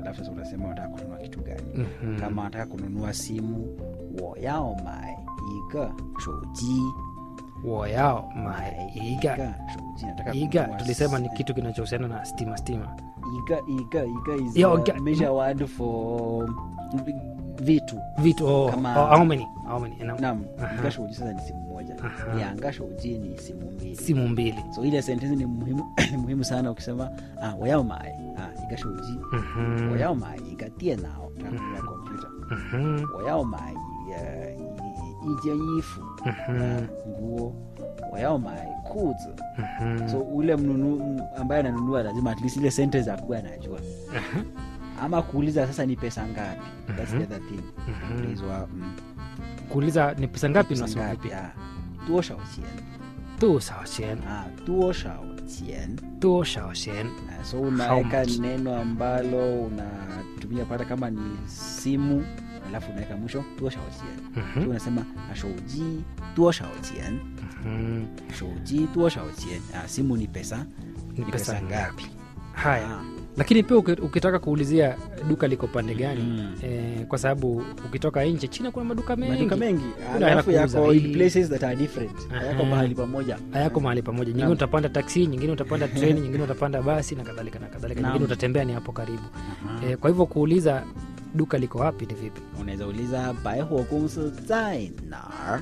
alafu sasa unasema unataka kununua kitu gani Mhm. kama nataka kununua simu 我要买一个手机 woyao maiga 手机 nataka iga kununua tulisema ni si- kitu kinachohusiana na stima stima iga iga iga is Yeah, a iga- measure word for vitu vitu oh, Kama- oh, how many how many Naam. nam Aha. iga shouji sasa ni simu moja Aha. lianga shouji ni simu mbili simu mbili so ile sentensi ni muhimu, ni muhimu sana ukisema ah, 我要买 ah, iga shouji Mhm. 我要买一个电脑 nataka kununua kompyuta Mhm. 我要买呃一一件衣服 Mhm. ah, nguo 我要买裤子 Mhm. so ule mnunu m- ambaye ananunua lazima at least ile sentence akuwe anajua Aha. ama kuuliza sasa ni pesa ngapi that's Mhm. the other thing Mhm. ulizwa mm, kuuliza ni pesa ngapi pesa unasema ngapi vipi ah, 多少钱多少钱 ah, 多少钱多少钱 Ah, so unaweka much? neno ambalo unatumia pata kama ni simu alafu unaweka mwisho 多少钱 Mhm. so unasema ah, 手机多少钱 Mhm. 手机多少钱ah, simu ni pesa ni pesa ngapi haya Ah, lakini pia uki- ukitaka kuulizia duka liko pande gani Mm. eh, kwa sababu ukitoka nje china kuna maduka mengi maduka mengi Kuna alafu hela kuuza yako in hii. places that are different Aha. yako mahali pamoja hayako mahali pamoja nyingine Naam. utapanda taksi nyingine utapanda treni nyingine utapanda basi na kadhalika na kadhalika Naam. nyingine utatembea ni hapo karibu Aha. eh, kwa hivyo kuuliza duka liko wapi ni vipi unaweza uliza 百货公司在哪儿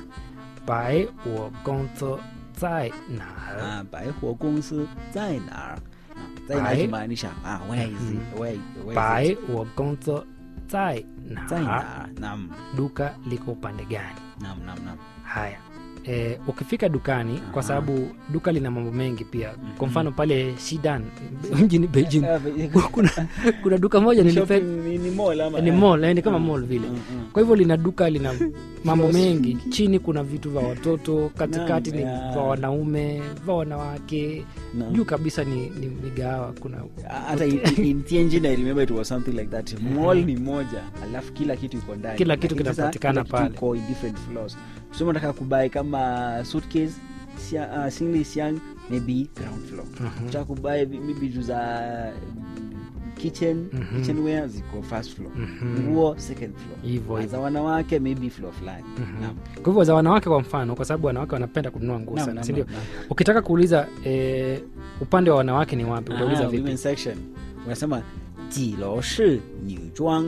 bai wo gongzo zai na ah, 百货公司在哪儿 Ah, 在哪百 kimaanisha ah, where is it? Where- where is bai it? wo gongzo zai 在 na 哪儿 naam duka liko upande gani naam naam naam haya e, ukifika dukani kwa Aha. sababu duka lina mambo mengi pia kwa mfano pale shidan mjini beijing Ah, be- kuna, kuna duka moja nilipe, shopping ni- ni mall ama ni mall eh, ni kama mall vile Mm, mm. kwa hivyo lina duka lina mambo Kioski. mengi chini kuna vitu vya watoto katikati Naam, ni ya. vya wanaume vya wanawake Naam. juu kabisa ni, ni migawa kuna hata in, in Tianjin I remember it was something like that mall ni moja alafu kila kitu iko ndani Kila kitu Lakini sasa kinapatikana kila kitu pale. iko in different floors tuseme nataka kubai kama suitcase sia, uh, singly siang maybe ground floor Mhm. nataka kubai vi- maybe vitu za mm, kitchen Mhm. kitchenware ziko first floor Mhm. nguo second floor Hivyo, Na hivyo. za wanawake maybe floor fulani Mhm. Naam. kwa hivyo za wanawake kwa mfano kwa sababu wanawake wanapenda kununua nguo Naam, sana naam, sindio naam, naam. ukitaka kuuliza e, upande wa wanawake ni wapi utauliza Ah, vipi women section unasema 几楼是女装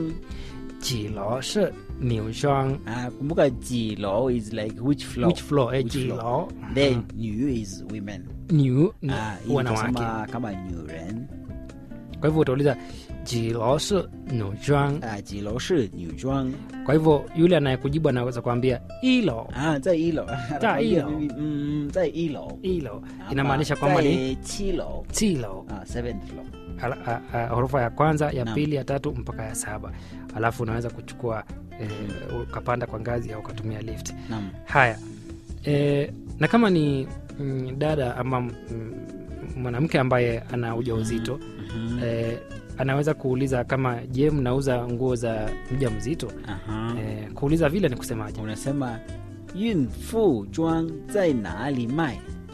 jilo shi niushang Ah, kumbuka jilo is like which floor which floor eh, Which jilo floor? then new is women new ni Ah, hii wanawake tunasema kama nyuren kwa hivyo utauliza jilo shi niushang ah, jilo shi nyuzhuang kwa hivyo yule anayekujibu anaweza kuambia ilo ah, 在一楼在一楼 mm, 在一楼 ilo inamaanisha kwamba ni 七楼 tilo ah, seventh floor Ala- a- a- ghorofa ya kwanza ya Naam. pili ya tatu mpaka ya saba alafu unaweza kuchukua eh, ukapanda kwa ngazi au ukatumia lift naam haya e, na kama ni mm, dada ama mm, mwanamke ambaye ana ujauzito Mhm. e, anaweza kuuliza kama je mnauza nguo za mja mzito Aha. e, kuuliza vile ni kusemaje unasema 孕妇装在哪里卖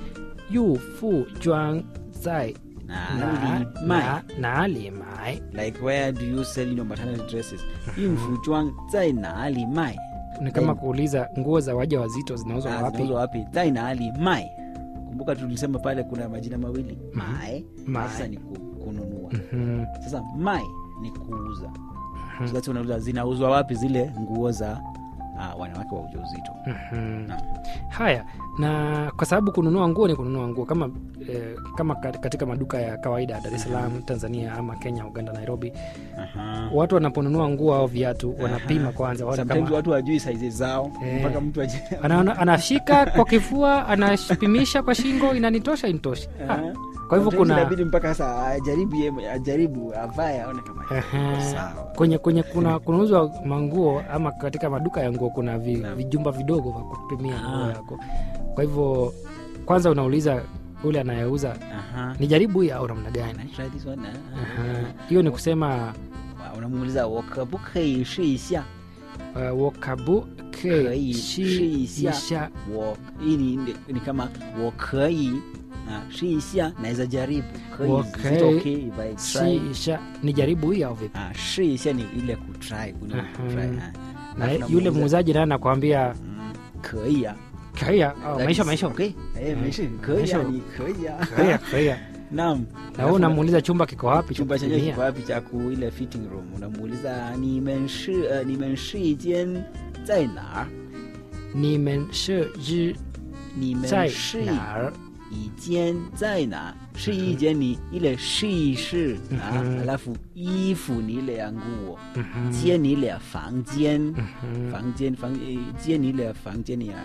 yu fu juang zai na, 哪里卖 na, na li mai like where do you sell your maternity dresses 孕妇装在哪里卖 ni kama Then- kuuliza nguo za waja wazito zinauzwa Ah, wapi zinauzwa wapi在哪里卖 kumbuka tulisema pale kuna majina mawili mae Mae. sasa ni ku, kununua Mhm, sasa mai ni kuuza so that's unauliza zinauzwa wapi zile nguo za uh, wanawake wa ujauzito mhm. Naam. haya na kwa sababu kununua nguo ni kununua nguo kama eh, kama kat- katika maduka ya kawaida ya dar es salaam tanzania ama kenya uganda nairobi watu wanaponunua nguo au viatu wanapima kwanza waone sometimes kama watu wajui saizi zao Eh. mpaka mtu aje anaona, anashika kwa kifua anapimisha kwa shingo inanitosha intoshi Eh. kwa hivyo Sometimes kuna inabidi mpaka sasa ajaribu yeye- ajaribu avae aone kama Ehe. iko sawa kwenye kwenye kuna kunauzwa manguo ama katika maduka ya nguo kuna vi, Naam. vijumba vidogo vya kupimia nguo Ah. yako kwa hivyo kwanza unauliza yule anayeuza Aha. ni jaribu hii au namna gani Can I try this one? Ah. Aha. hiyo ni kusema Wow, unamuuliza 我可不可以试一下 uh, wakabu Kei shi shi isha. isha 我 hii ni, ni, ni kama 我可以啊试一下naweza jaribu 可以 Okay. is it okay if I try sisha ni jaribu hii au vipi ah试一下ni ile kutry kule Aha. kutry ah na Alafu yule namuuliza, muuzaji naye anakwambia 嗯可以啊 kaia oh, That maisha is maisha okay eh Mm. 没事可以啊 Maisha- 你可以啊 kaia kaia naam na wewe unamuuliza chumba kiko wapi cha chumba chenyewe kupimia? kiko wapi cha ku ile fitting room unamuuliza ni men shi uh, ni men shi jian 在哪儿 ni men shi ji 你们在试哪儿一间在哪？试一间你 ile 试一试啊， Mhm. alafu 衣服你 ile ya nguo， Mhm. 间你 ile ya 房间， Mhm. 房间房呃间你 ile ya 房间ya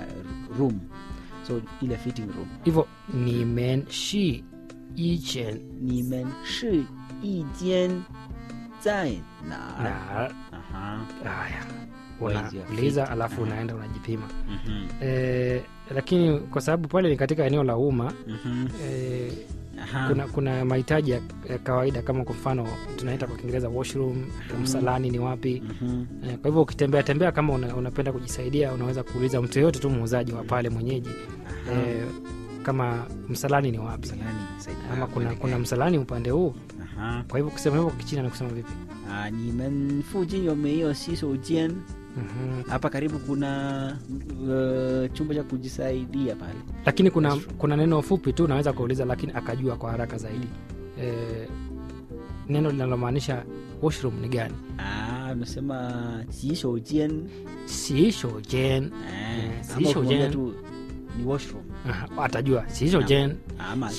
room，so ile fitting room。 hivyo ni men shi i chen 你们试一间在哪儿？ na 啊哈， haya Where is your unauliza feet? alafu unaenda unajipima 嗯哼， e, lakini kwa sababu pale ni katika eneo la umma 嗯哼， e, 啊哈， kuna kuna mahitaji ya, ya kawaida kama kwa mfano tunaita kwa kiingereza washroom msalani ni wapi 嗯哼， e, kwa hivyo ukitembea tembea kama una, unapenda kujisaidia unaweza kuuliza mtu yoyote tu muuzaji wa pale mwenyeji e, kama msalani ni wapi msalani saidia ama kuna, kuelekea. kuna msalani upande huu Aha. kwa hivyo kusema hivyo kichina ni kusema vipi 啊，你们附近有没有洗手间？ Mhm. hapa karibu kuna uh, chumba cha kujisaidia pale lakini kuna, Restroom. kuna neno fupi tu unaweza kuuliza lakini akajua kwa haraka zaidi e, neno linalomaanisha washroom ni gani Ah, unasema jishoujen siishojen Eh, Eh, ama ukimwambia jisoujen. tu ni washroom atajua siishojen ama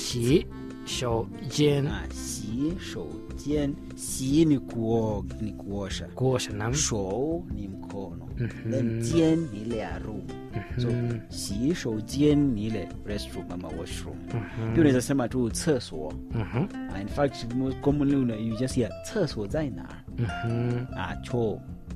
siishojen ah, jishoujen si ni kuoga ni kuosha kuosha nam shou ni mkono Mhm. then jien ni ile ya room so Mhm. jishoujen ni ile restroom ama washroom Mhm. pia unaweza sema tu 厕所 Mhm. Ah, in fact most commonly una- you just hear 厕所在哪 Mhm. ah, choo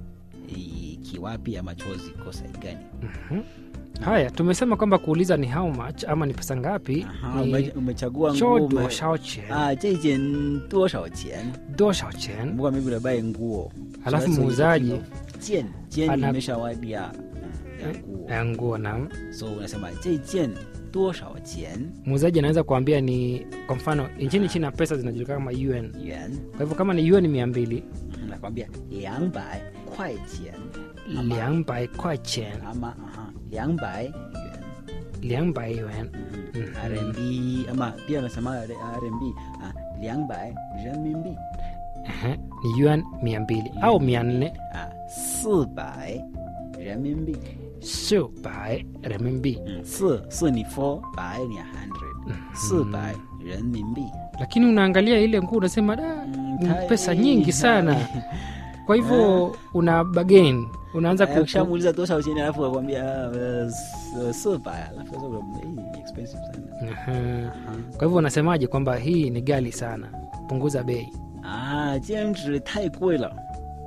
i- kiwapi ama choo ziko side gani Mhm. haya tumesema kwamba kuuliza ni how much ama ni pesa ngapi Aha, ni ume- umechagua nguo cho ume- duo shao chen ah, 这件多少钱 duo shao chen kumbuka mimi unabae nguo Alafu So that's muuzaji the king of 件件 ana- imeshawadia mm, ya nguo ya nguo nam so unasema 这件多少钱 muuzaji anaweza kuambia ni kwa mfano nchini china pesa zinajulikana kama un 元 kwa hivyo kama ni un mia mbili Mhm, nakwambia 两百块钱 liangbai kwa chen ama aha 两百元 liangbai yuan Mhm. Mhm. RMB ama pia unasema RMB ah, 200人民币 Ehe, ni yuan mia mbili au mia nne 啊，四百人民币。 sio bai renminbi 嗯，四四你 four 百你 hundred，四百人民币。 lakini unaangalia ile nguo unasema da Mm, ni tai- pesa nyingi sana kwa hivyo una bagain unaanza Eh, ku- ukishamuuliza 多少钱alafu akwambia uh, 四百alafu sasa unamwambia, "Hii ni expensive sana Aha. kwa hivyo unasemaje kwamba hii ni gali sana punguza bei 啊，兼职太贵了，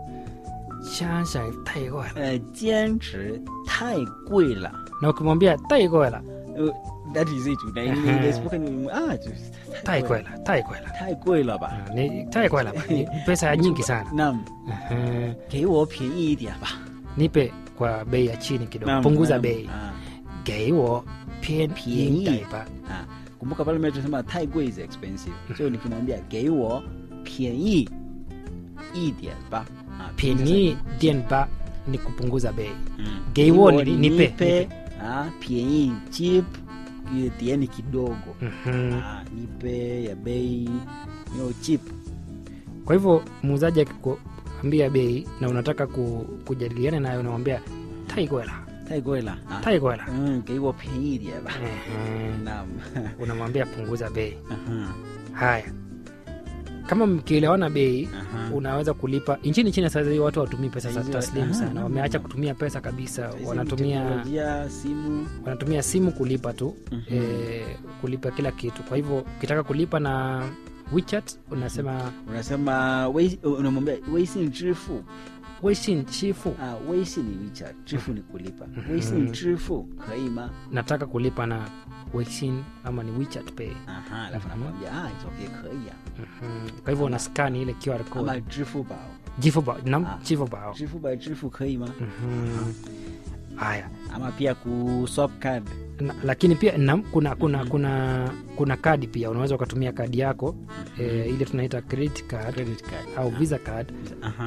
shasha taigoela 呃，兼职太贵了。 na ukimwambia taigoela 呃，that is it，na in Aha. the spoken 啊，就是太贵了 taigoela taigoela 太贵了吧？ Ah, ni taigoela ba ni pesa ya nyingi sana 那 Aha. 给我便宜一点吧。 nipe kwa bei ya chini kidogo Naam, punguza naam. bei Ah. geiwo pien Pieni. taipa Ah, kumbuka pale mbele tunasema 太贵 is expensive so nikimwambia 给我便宜一点吧啊 pieni dienba ni kupunguza bei 嗯 Geiwo 给我 ni- nipe, nipe nipe. ah 便宜 cheap eh, tieni kidogo Mhm. ah nipe ya bei you know, cheap kwa hivyo muuzaji akikuambia bei na unataka ku, kujadiliana nayo unamwambia taigoela 太贵了啊 taigoela 嗯给我便宜一点吧 Ehe. 那 unamwambia punguza bei 嗯哼 haya kama mkielewana bei Aha. unaweza kulipa nchini china sasa hivi watu watumii pesa za Hizi- taslimu aha, sana naam. wameacha kutumia pesa kabisa Hizi wanatumia teknolojia, simu wanatumia simu kulipa tu Mhm. e, kulipa kila kitu kwa hivyo ukitaka kulipa na wechat unasema unasema wei- unamwambia 微信支付 weixin chifu Ah, 微信ni WeChat, 支付ni kulipa. Mhm. 微信支付可以吗？ nataka kulipa na weixin ama ni wechat pay Aha, alafu Mhm. nakwambia ah, it's okay, 可以啊。 Mhm. kwa hivyo una skani ile QR Ama code 支付宝， jifubao nam Ah. jifubao 支付宝支付可以吗？ Mhm. haya ama pia ku swap card na, lakini pia na, kuna kuna kuna kuna kadi pia unaweza ukatumia kadi yako eh, ile tunaita credit card credit card au visa card Aha.